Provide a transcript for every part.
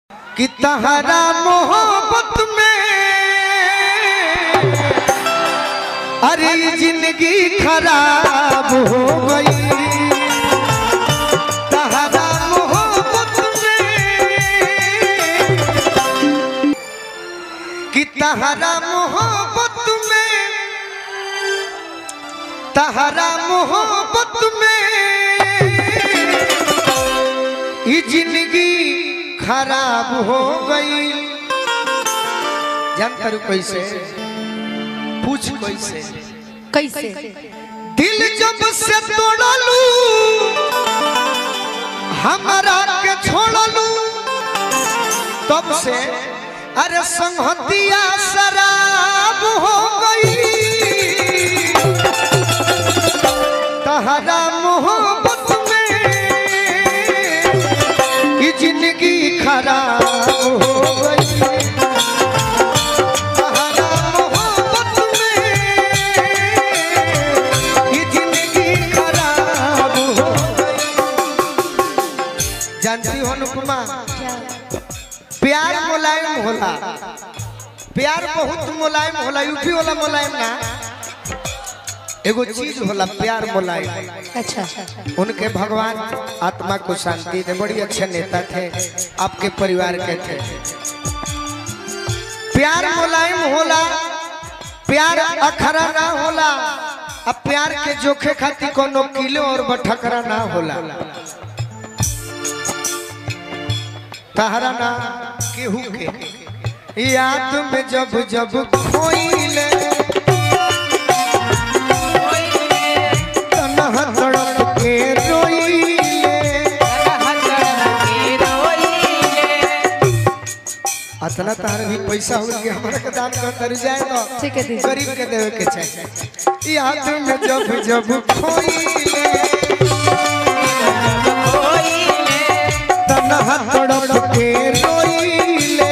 कि तहरा मोहब्बत में अरे जिंदगी खराब हो गई तहरा मोहब्बत में कि तहरा मोहब्बत में तहरा मोहब्बत में ये जिंदगी खराब हो गई जान करू कैसे पूछ कैसे कैसे दिल जब से तोड़लू हमारा के छोड़लू तब से अरे संहतिया शराब हो गई तहरा मोहब्बत में ये जिंदगी खराब हो गई तहरा मोहब्बत में ये जिंदगी खराब हो गई जानती हो अनुपमा प्यार मुलायम होला प्यार बहुत मुलायम होला यूपी वाला मुलायम ना एगो चीज होला प्यार मुलायम अच्छा उनके भगवान आत्मा को शांति दे बड़ी अच्छे नेता थे आपके परिवार के थे प्यार मुलायम होला प्यार अखरा ना होला अब प्यार के जोखे खातिर कोनो किलो और बठकरा ना होला तहरा ना केहू के याद में जब जब खोइले तनहा तड़प के रोइले अतना तार भी पैसा हो के हमरा के दान कर तर जाए तो ठीक है दीदी। गरीब के देवे के चाहिए याद में जब जब खोइले तनहा तड़प के रोइले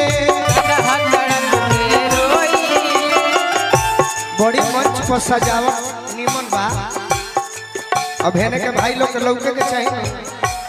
बड़ी मंच पर सजावट निमन बा अब हेने के भाई लोग के लौके के चाहिए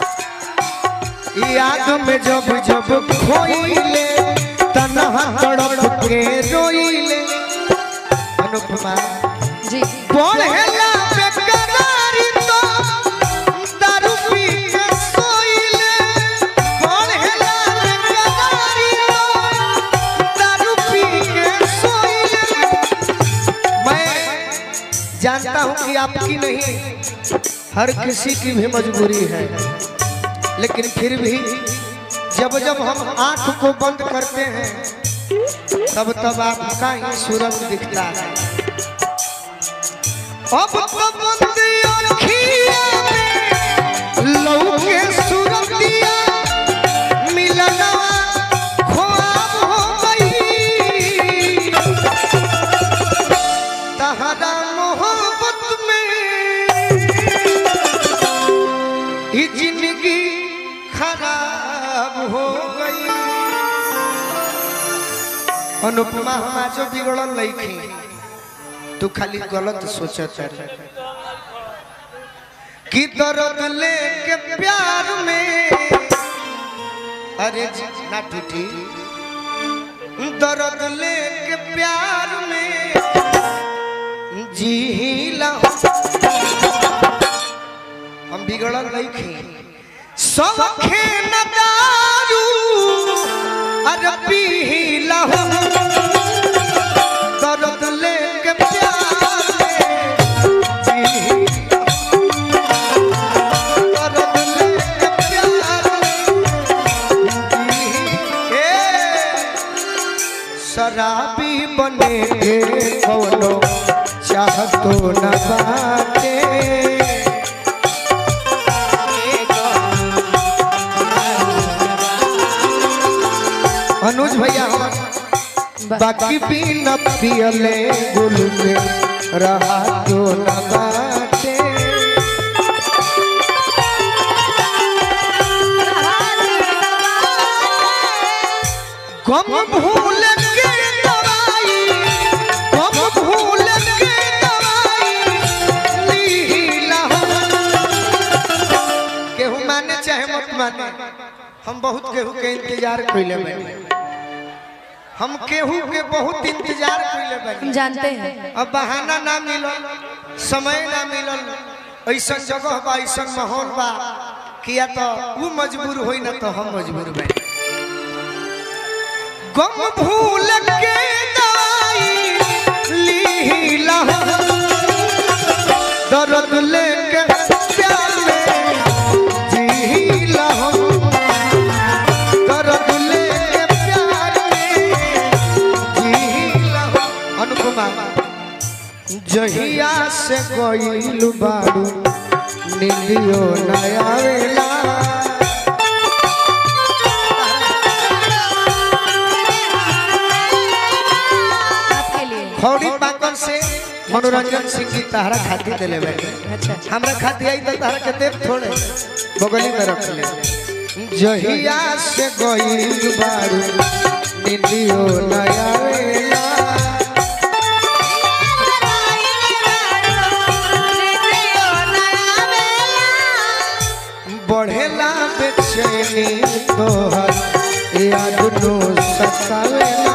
याद में जब जब खोइले तनहा तड़प के रोइले अनुपमा जी पढ़ेला बेकरारी तो दारू पी के सोइले पढ़ेला बेकरारी तो दारू पी के सोइले मैं जानता हूं कि आपकी नहीं हर किसी की भी मजबूरी है लेकिन फिर भी जब जब हम आंख को बंद करते हैं तब तब आपका ही सूरज दिखता है अब तो बंदी अखिया में लौके सूरतिया मिलना ख्वाब हो गई तहरा मोहब्बत में ये जिंदगी खराब हो गई अनुपमा हम आज बिगड़ल लईखी तू खाली गलत सोचत है कि दर्द लेके प्यार में अरे जी, ना टूटी दर्द लेके प्यार में जी हम बिगड़ल नहीं खे सौखे न दारू अरे पीला हो दर्द लेके प्यार में जी दर्द लेके प्यार में जी ए शराबी बने के कौनो चाहतो न बाटे अनुज भैया हम बाकी भी न पियले गुल के रहा तो न बाटे गम भूल के दवाई गम भूल के दवाई लीला हो केहू माने चाहे मत माने हम बहुत केहू के इंतजार कइले बानी हम केहू के बहुत इंतजार कइले हम बानी जानते हैं अब बहाना ना मिलल समय ना मिलल ऐसा जगह बा ऐसा माहौल बा किया तो वो मजबूर होई ना तो हम मजबूर बा गम भूल के दवाई लीला दर्द लेके प्यार में जीला दर्द लेके प्यार में जीला अनुपमा जहिया से गईल बाड़ू नीलियो नया वेला आपके लिए खौड़ी पाकल से मनोरंजन सिंह जी तहरा खाती दिले बैठे अच्छा हमरा खाती आई तो तहरा के देव थोड़े बगली में रख ले जहिया से गईल बाड़ू नीलियो नया वेला बढ़ेला बेचैनी तोहर याद नो सतावेला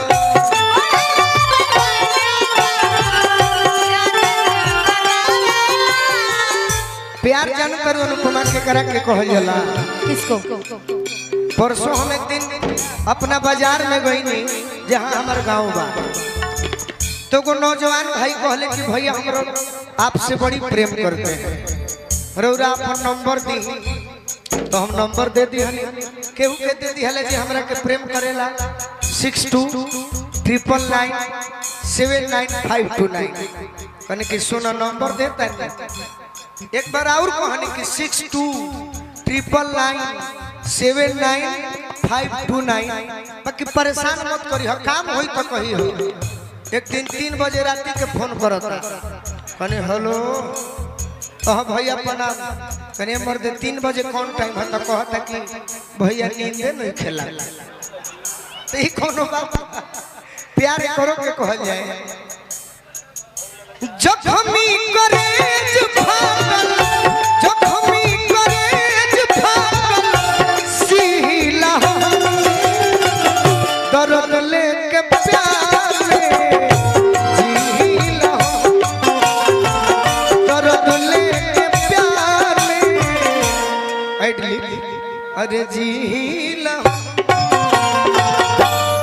प्यार जान करू अनुपमा के करा के कहल जाला किसको परसों हम एक दिन अपना बाजार में गई नहीं जहाँ हमार गांव बा तो को नौजवान भाई कहले कि भैया हमरो आपसे बड़ी प्रेम करते हैं रौरा अपन नंबर दी तो हम नंबर दे दी केहू के दे दी हले जी हमरा के प्रेम करेला six two triple nine seven nine five two nine कने कि सोना नंबर देता है एक बार और कहानी कि six two triple nine seven nine five two nine बाकी परेशान मत करी हो काम होई तो कही हो एक दिन तीन बजे रात के फोन करता कने हेलो कह भैया प्रणाम कने मर दे तीन बजे कौन टाइम है तो कहता कि भैया नींदे नहीं खेला तो ई कोनो बात प्यार करो के कहल जाए जखमी करे